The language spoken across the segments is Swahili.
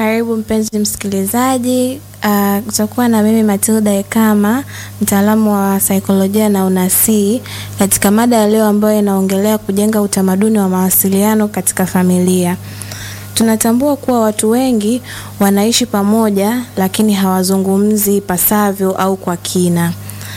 Karibu mpenzi msikilizaji. Uh, utakuwa na mimi Matilda Ekama, mtaalamu wa saikolojia na unasii katika mada ya leo ambayo inaongelea kujenga utamaduni wa mawasiliano katika familia. Tunatambua kuwa watu wengi wanaishi pamoja lakini hawazungumzi ipasavyo au kwa kina.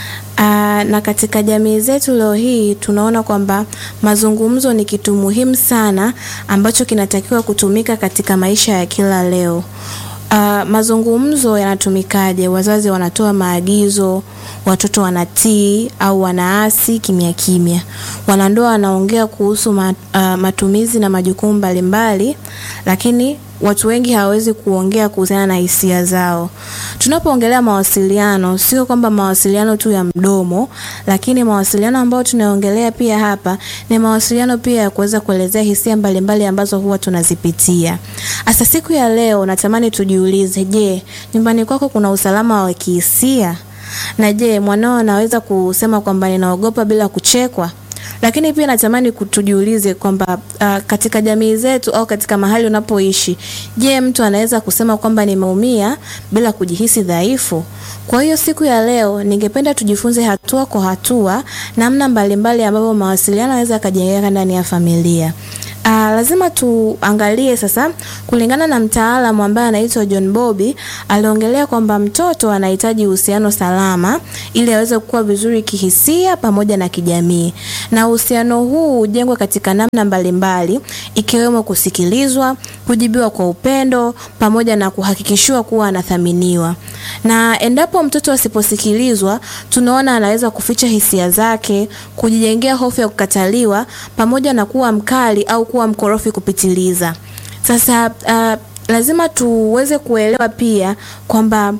Aa, na katika jamii zetu leo hii tunaona kwamba mazungumzo ni kitu muhimu sana ambacho kinatakiwa kutumika katika maisha ya kila leo. Uh, mazungumzo yanatumikaje? Wazazi wanatoa maagizo, watoto wanatii au wanaasi kimya kimya. Wanandoa wanaongea kuhusu mat, uh, matumizi na majukumu mbalimbali, lakini watu wengi hawawezi kuongea kuhusiana na hisia zao. Tunapoongelea mawasiliano, sio kwamba mawasiliano tu ya mdomo, lakini mawasiliano ambayo tunaongelea pia hapa ni mawasiliano pia ya kuweza kuelezea hisia mbalimbali ambazo huwa tunazipitia. Asa siku ya leo natamani tujiulize, je, nyumbani kwako kuna usalama wa kihisia? Na je, mwanao anaweza kusema kwamba ninaogopa bila kuchekwa? Lakini pia natamani tujiulize kwamba uh, katika jamii zetu au katika mahali unapoishi, je, mtu anaweza kusema kwamba nimeumia bila kujihisi dhaifu? Kwa hiyo siku ya leo ningependa tujifunze hatua kwa hatua namna mbalimbali ambavyo mawasiliano yanaweza yakajengeka ndani ya familia. Uh, lazima tuangalie sasa, kulingana na mtaalamu ambaye anaitwa John Bowlby aliongelea kwamba mtoto anahitaji uhusiano salama ili aweze kukua vizuri kihisia pamoja na kijamii, na uhusiano huu hujengwa katika namna mbalimbali ikiwemo kusikilizwa, kujibiwa kwa upendo pamoja na kuhakikishiwa kuwa anathaminiwa. Na endapo mtoto asiposikilizwa, tunaona anaweza kuficha hisia zake, kujijengea hofu ya kukataliwa pamoja na kuwa mkali au kuwa mkorofi kupitiliza. Sasa uh, lazima tuweze kuelewa pia kwamba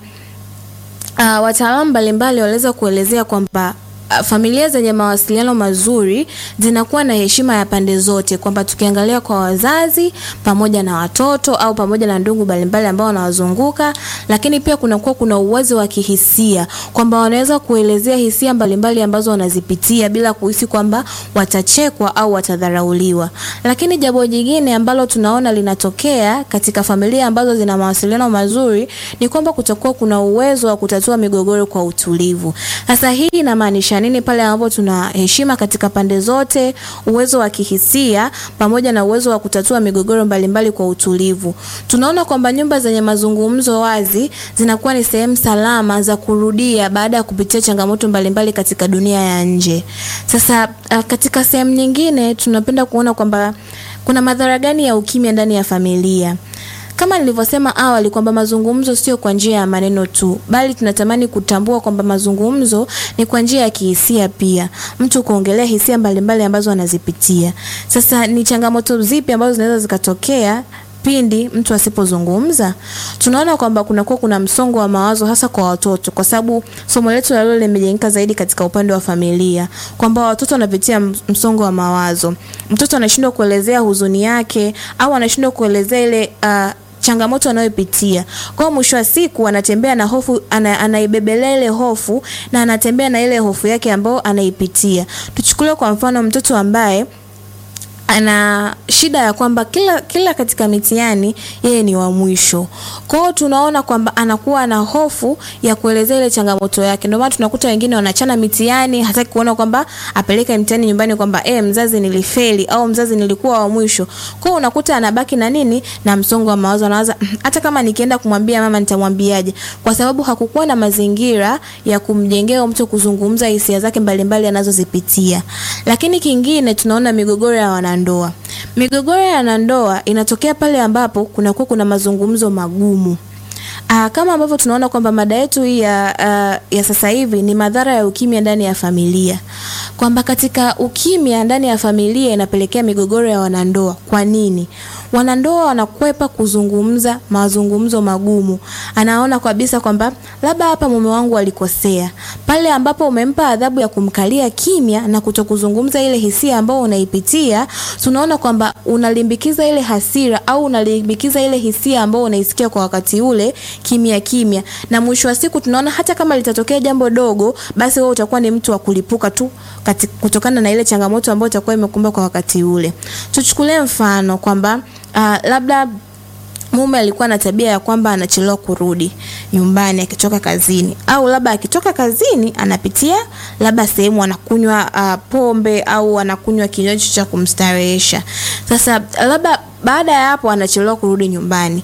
uh, wataalamu mbalimbali waliweza kuelezea kwamba familia zenye mawasiliano mazuri zinakuwa na heshima ya pande zote, kwamba tukiangalia kwa wazazi pamoja na watoto au pamoja na ndugu mbalimbali ambao wanawazunguka, lakini pia kunakuwa kuna uwazi wa kihisia, kwamba wanaweza kuelezea hisia mbalimbali ambazo wanazipitia bila kuhisi kwamba watachekwa au watadharauliwa. Lakini jambo jingine ambalo tunaona linatokea katika familia ambazo zina mawasiliano mazuri ni kwamba kutakuwa kuna uwezo wa kutatua migogoro kwa utulivu. Sasa hii inamaanisha nini pale ambapo tuna heshima katika pande zote, uwezo wa kihisia pamoja na uwezo wa kutatua migogoro mbalimbali kwa utulivu. Tunaona kwamba nyumba zenye mazungumzo wazi zinakuwa ni sehemu salama za kurudia baada ya kupitia changamoto mbalimbali katika dunia ya nje. Sasa katika sehemu nyingine tunapenda kuona kwamba kuna madhara gani ya ukimya ndani ya familia. Kama nilivyosema awali kwamba mazungumzo sio kwa njia ya maneno tu, bali tunatamani kutambua kwamba mazungumzo ni kwa njia ya kihisia pia, mtu kuongelea hisia mbalimbali ambazo anazipitia. Sasa ni changamoto zipi ambazo zinaweza zikatokea pindi mtu asipozungumza? Tunaona kwamba kunakuwa kuna msongo wa mawazo hasa kwa watoto, kwa sababu somo letu la leo limejengeka zaidi katika upande wa familia, kwamba watoto wanapitia msongo wa mawazo. Mtoto anashindwa kuelezea huzuni yake au anashindwa kuelezea ile uh, changamoto anayopitia. Kwa mwisho wa siku anatembea na hofu, ana, anaibebelea ile hofu na anatembea na ile hofu yake ambayo anaipitia. Tuchukulie kwa mfano mtoto ambaye ana shida ya kwamba kila kila katika mitihani yeye ni wa mwisho. Kwa hiyo tunaona kwamba anakuwa na hofu ya kuelezea ile changamoto yake. Ndio maana tunakuta wengine wanachana mitihani, hataki kuona kwamba apeleke mtihani nyumbani kwamba eh, mzazi nilifeli au mzazi nilikuwa wa mwisho. Kwa hiyo unakuta anabaki na nini? Na msongo wa mawazo, anawaza hata kama nikienda kumwambia mama nitamwambiaje? Kwa sababu hakukuwa na mazingira ya kumjengea mtu kuzungumza hisia zake mbalimbali anazozipitia. Lakini kingine tunaona migogoro ya wana ndoa. Migogoro ya wanandoa inatokea pale ambapo kunakuwa kuna mazungumzo magumu. Aa, kama ambavyo tunaona kwamba mada yetu hii ya, uh, ya sasa hivi ni madhara ya ukimya ndani ya familia, kwamba katika ukimya ndani ya familia inapelekea migogoro ya wanandoa. Kwa nini? Wanandoa wanakwepa kuzungumza mazungumzo magumu. Anaona kabisa kwamba labda hapa mume wangu alikosea. Pale ambapo umempa adhabu ya kumkalia kimya na kutokuzungumza ile hisia ambayo unaipitia, tunaona kwamba unalimbikiza ile hasira au unalimbikiza ile hisia ambayo unaisikia kwa wakati ule kimya kimya, na mwisho wa siku tunaona hata kama litatokea jambo dogo, basi wewe utakuwa ni mtu wa kulipuka tu kati, kutokana na ile changamoto ambayo itakuwa imekumba kwa wakati ule. Tuchukulie mfano kwamba uh, labda mume alikuwa na tabia ya kwamba anachelewa kurudi nyumbani akitoka kazini, au labda akitoka kazini anapitia labda sehemu anakunywa uh, pombe au anakunywa kinywaji cha kumstarehesha. Sasa labda baada ya hapo anachelewa kurudi nyumbani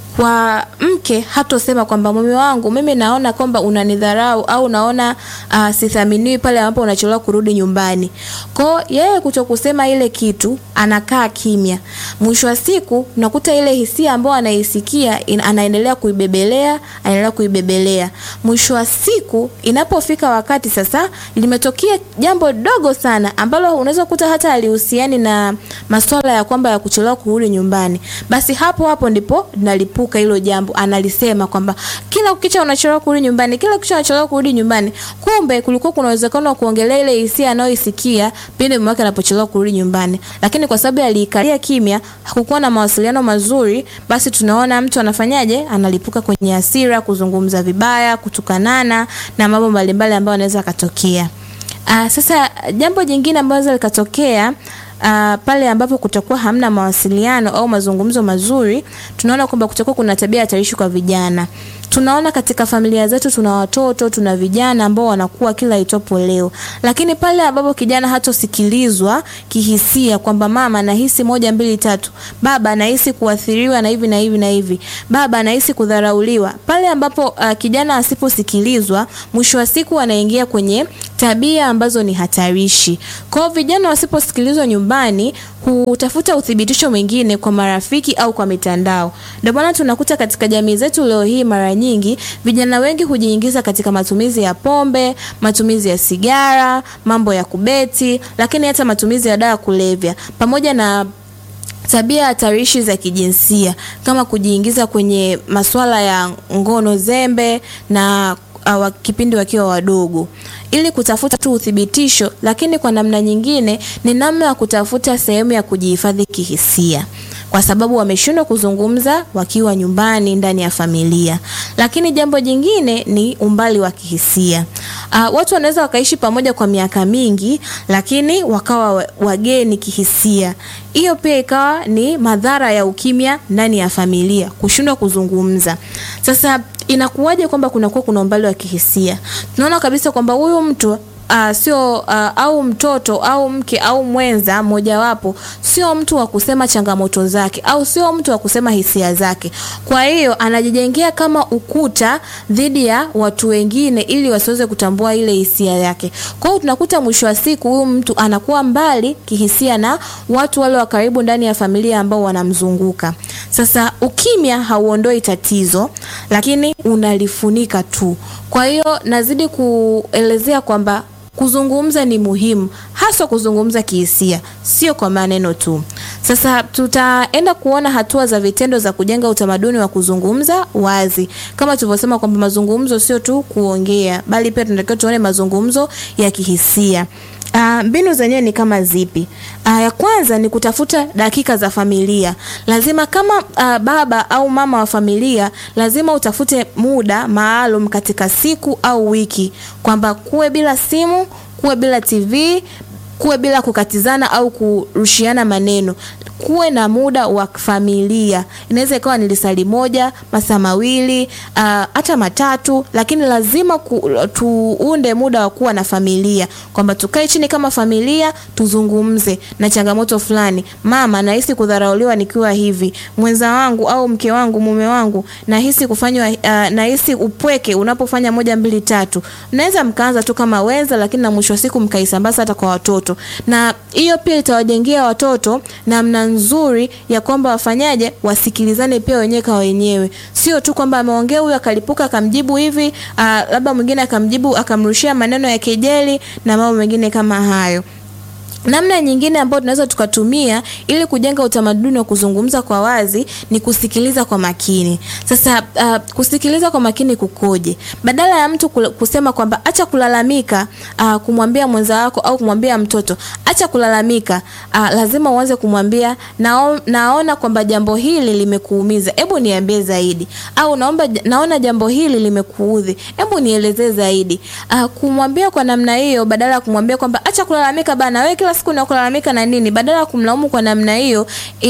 kwa mke hatosema kwamba mume wangu, mimi naona kwamba unanidharau au naona uh, sithaminiwi pale ambapo unachelewa kurudi nyumbani. Kwa yeye kuto kusema ile kitu, anakaa kimya. Mwisho wa siku unakuta ile hisia ambayo anaisikia anaendelea kuibebelea, anaendelea kuibebelea. Mwisho wa siku inapofika wakati sasa limetokea jambo dogo sana ambalo unaweza kukuta hata alihusiani na masuala ya kwamba ya kuchelewa kurudi nyumbani, basi hapo hapo ndipo nalipo hilo jambo analisema kwamba kila ukicha unachelewa kurudi nyumbani, kila ukicha unachelewa kurudi nyumbani. Kumbe kulikuwa kuna uwezekano wa kuongelea ile hisia anayoisikia pindi mume wake anapochelewa kurudi nyumbani, lakini kwa sababu aliikalia kimya, hakukuwa na mawasiliano mazuri, basi tunaona mtu anafanyaje, analipuka kwenye hasira, kuzungumza vibaya, kutukanana na mambo mbalimbali ambayo anaweza akatokea. Uh, sasa jambo jingine ambalo likatokea Uh, pale ambapo kutakuwa hamna mawasiliano au mazungumzo mazuri, tunaona kwamba kutakuwa kuna tabia hatarishi kwa vijana. Tunaona katika familia zetu tuna watoto, tuna vijana ambao wanakuwa kila itopo leo, lakini pale ambapo kijana hatosikilizwa kihisia kwamba mama, nahisi moja mbili tatu, baba, nahisi kuathiriwa na hivi na hivi na hivi, baba, nahisi kudharauliwa, pale ambapo uh, kijana asiposikilizwa, mwisho wa siku anaingia kwenye tabia ambazo ni hatarishi. Kwa vijana wasiposikilizwa nyumbani, hutafuta uthibitisho mwingine kwa marafiki au kwa mitandao. Ndio maana tunakuta katika jamii zetu leo hii, mara nyingi vijana wengi hujiingiza katika matumizi ya pombe, matumizi ya sigara, mambo ya kubeti, lakini hata matumizi ya dawa kulevya pamoja na tabia hatarishi za kijinsia kama kujiingiza kwenye masuala ya ngono zembe na uh, kipindi wakiwa wadogo ili kutafuta tu uthibitisho, lakini kwa namna nyingine ni namna ya kutafuta sehemu ya kujihifadhi kihisia, kwa sababu wameshindwa kuzungumza wakiwa nyumbani ndani ya familia. Lakini jambo jingine ni umbali wa kihisia. Uh, watu wanaweza wakaishi pamoja kwa miaka mingi, lakini wakawa wageni kihisia. Hiyo pia ikawa ni madhara ya ukimya ndani ya familia, kushindwa kuzungumza. Sasa inakuwaje kwamba kunakuwa kuna umbali wa kihisia? Tunaona kabisa kwamba huyu mtu uh, sio uh, au mtoto au mke au mwenza mojawapo sio mtu wa kusema changamoto zake au sio mtu wa kusema hisia zake. Kwa hiyo anajijengea kama ukuta dhidi ya watu wengine ili wasiweze kutambua ile hisia yake. Kwa hiyo tunakuta mwisho wa siku huyu mtu anakuwa mbali kihisia na watu wale wa karibu ndani ya familia ambao wanamzunguka. Sasa ukimya hauondoi tatizo, lakini unalifunika tu. Kwa hiyo nazidi kuelezea kwamba kuzungumza ni muhimu, hasa kuzungumza kihisia, sio kwa maneno tu. Sasa tutaenda kuona hatua za vitendo za kujenga utamaduni wa kuzungumza wazi, kama tulivyosema kwamba mazungumzo sio tu kuongea, bali pia tunatakiwa tuone mazungumzo ya kihisia. Uh, mbinu zenyewe ni kama zipi? Uh, ya kwanza ni kutafuta dakika za familia. Lazima kama uh, baba au mama wa familia, lazima utafute muda maalum katika siku au wiki, kwamba kuwe bila simu, kuwe bila TV, kuwe bila kukatizana au kurushiana maneno kuwe na muda wa familia. Inaweza ikawa ni lisali moja, masaa mawili, uh, hata matatu, lakini lazima ku, tuunde muda wa kuwa na familia, kwamba tukae chini kama familia tuzungumze na changamoto fulani. Mama, nahisi kudharauliwa nikiwa hivi, mwenza wangu au mke wangu, mume wangu, nahisi kufanywa, uh, nahisi upweke unapofanya moja mbili tatu. Mnaweza mkaanza tu kama wenza, lakini na mwisho wa siku mkaisambaza hata kwa watoto, na hiyo pia itawajengea watoto namna nzuri ya kwamba wafanyaje, wasikilizane pia wenyewe kwa wenyewe, sio tu kwamba ameongea huyu akalipuka akamjibu hivi, uh, labda mwingine akamjibu akamrushia maneno ya kejeli na mambo mengine kama hayo. Namna nyingine ambayo tunaweza tukatumia ili kujenga utamaduni wa kuzungumza kwa wazi ni kusikiliza kwa makini. Sasa uh, kusikiliza kwa makini kukoje? Badala ya mtu kusema kwamba acha kulalamika, uh, kumwambia mwenza wako au kumwambia mtoto acha kulalamika, uh, lazima uanze kumwambia nao, naona kwamba jambo hili limekuumiza, hebu niambie zaidi, au naomba, naona jambo hili limekuudhi, hebu nielezee zaidi. Uh, kumwambia kwa namna hiyo badala ya kumwambia kwamba acha kulalamika bana, wewe kila kila siku na kulalamika na nini, badala ya kumlaumu kwa namna hiyo,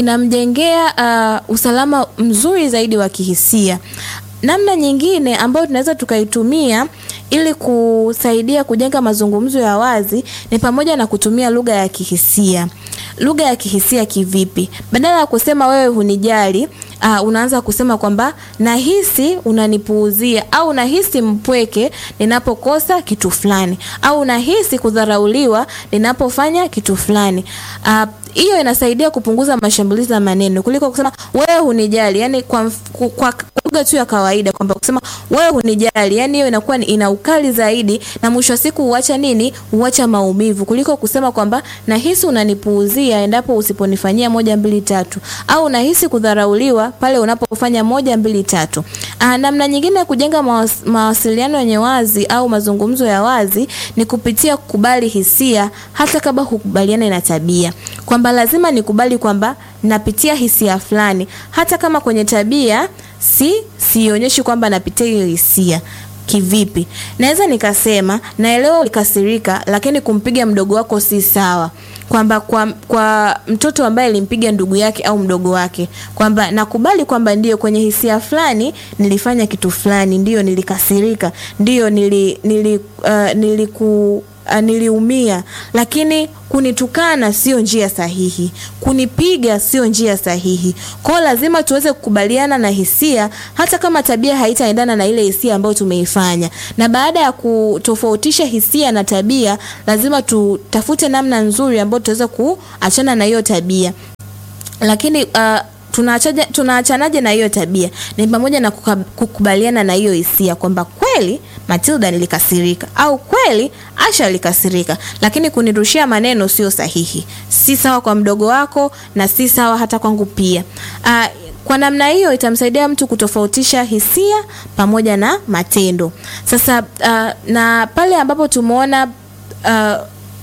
inamjengea uh, usalama mzuri zaidi wa kihisia. Namna nyingine ambayo tunaweza tukaitumia ili kusaidia kujenga mazungumzo ya wazi ni pamoja na kutumia lugha ya kihisia. Lugha ya kihisia kivipi? Badala ya kusema wewe hunijali, uh, unaanza kusema kwamba nahisi unanipuuzia au nahisi mpweke ninapokosa kitu fulani au nahisi kudharauliwa ninapofanya kitu fulani. Uh, hiyo inasaidia kupunguza mashambulizi ya maneno kuliko kusema wewe hunijali, yani kwa, kwa, kwa lugha tu ya kawaida kwamba kusema wewe hunijali, yani hiyo inakuwa ina ukali zaidi, na mwisho wa siku huacha nini? Huacha maumivu, kuliko kusema kwamba nahisi unanipuuzia endapo usiponifanyia moja mbili tatu, au nahisi kudharauliwa pale unapofanya moja mbili tatu. Aa, namna nyingine ya kujenga mawas, mawasiliano yenye wazi au mazungumzo ya wazi ni kupitia kukubali hisia hata kama hukubaliana na tabia, kwamba lazima nikubali kwamba napitia hisia fulani hata kama kwenye tabia si sionyeshi kwamba napitia hiyo hisia. Kivipi? Naweza nikasema naelewa ulikasirika, lakini kumpiga mdogo wako si sawa kwamba kwa, kwa mtoto ambaye alimpiga ndugu yake au mdogo wake, kwamba nakubali kwamba ndio kwenye hisia fulani nilifanya kitu fulani, ndio nilikasirika, ndio nili, nili, uh, niliku Uh, niliumia, lakini kunitukana sio njia sahihi, kunipiga sio njia sahihi. Kwa hiyo lazima tuweze kukubaliana na hisia, hata kama tabia haitaendana na ile hisia ambayo tumeifanya. Na baada ya kutofautisha hisia na tabia, lazima tutafute namna nzuri ambayo tutaweza kuachana na hiyo tabia, lakini uh, tunaachaje tunaachanaje na hiyo tabia? Ni pamoja na kukubaliana na hiyo hisia kwamba kweli Matilda nilikasirika au kweli Asha alikasirika, lakini kunirushia maneno sio sahihi, si sawa kwa mdogo wako na si sawa hata kwangu pia. Uh, kwa namna hiyo itamsaidia mtu kutofautisha hisia pamoja na matendo. Sasa uh, na pale ambapo tumeona uh,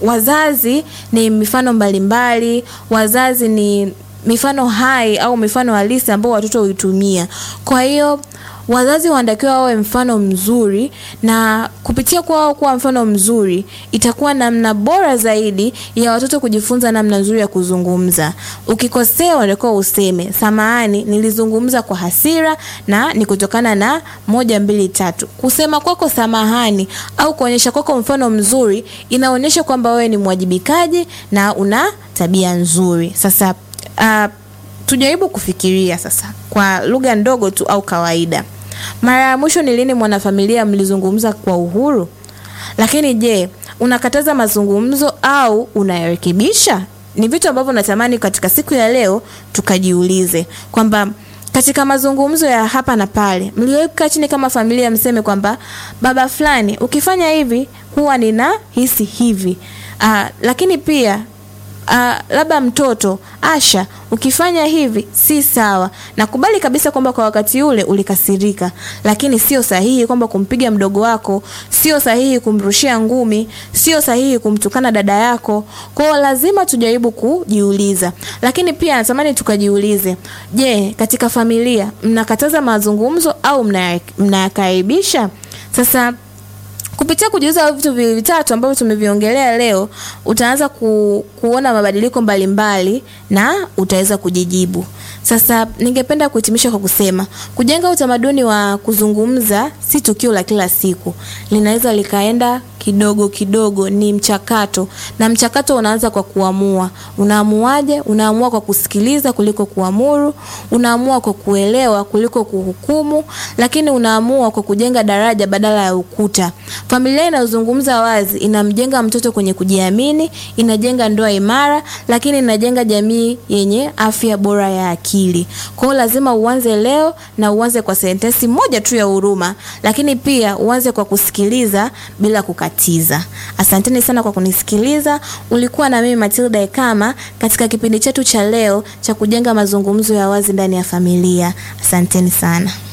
wazazi ni mifano mbalimbali, wazazi ni mifano hai au mifano halisi ambao watoto huitumia. Kwa hiyo wazazi wanatakiwa wawe mfano mzuri, na kupitia kwa wao kuwa mfano mzuri itakuwa namna bora zaidi ya watoto kujifunza namna nzuri ya kuzungumza. Ukikosea unatakiwa useme samahani, nilizungumza kwa hasira na ni kutokana na moja mbili tatu. Kusema kwako samahani au kuonyesha kwako mfano mzuri inaonyesha kwamba wewe ni mwajibikaji na una tabia nzuri. Sasa Uh, tujaribu kufikiria sasa kwa lugha ndogo tu au kawaida. Mara ya mwisho ni lini mwanafamilia mlizungumza kwa uhuru? Lakini je, unakataza mazungumzo au unayarekebisha? Ni vitu ambavyo natamani katika siku ya leo tukajiulize kwamba katika mazungumzo ya hapa na pale, mliweka chini kama familia, mseme kwamba baba fulani, ukifanya hivi huwa nina hisi hivi. Uh, lakini pia Uh, labda mtoto Asha, ukifanya hivi si sawa. Nakubali kabisa kwamba kwa wakati ule ulikasirika, lakini sio sahihi kwamba kumpiga mdogo wako, sio sahihi kumrushia ngumi, sio sahihi kumtukana dada yako. Kwa hiyo lazima tujaribu kujiuliza, lakini pia natamani tukajiulize, je, katika familia mnakataza mazungumzo au mnayakaribisha? Sasa kupitia kujiuliza vitu viwili vitatu ambavyo tumeviongelea leo, utaanza ku, kuona mabadiliko mbalimbali mbali, na utaweza kujijibu. Sasa ningependa kuhitimisha kwa kusema kujenga utamaduni wa kuzungumza si tukio la kila siku, linaweza likaenda kidogo kidogo, ni mchakato, na mchakato unaanza kwa kuamua. Unaamuaje? Unaamua kwa kusikiliza kuliko kuamuru, unaamua kwa kuelewa kuliko kuhukumu, lakini unaamua kwa kujenga daraja badala ya ukuta. Familia inayozungumza wazi inamjenga mtoto kwenye kujiamini, inajenga ndoa imara, lakini inajenga jamii yenye afya bora ya akili. Kwa hiyo lazima uanze leo na uanze kwa sentensi moja tu ya huruma, lakini pia uanze kwa kusikiliza bila kukatiza. Asanteni sana kwa kunisikiliza. Ulikuwa na mimi Matilda Ekama katika kipindi chetu cha leo cha kujenga mazungumzo ya wazi ndani ya familia. Asanteni sana.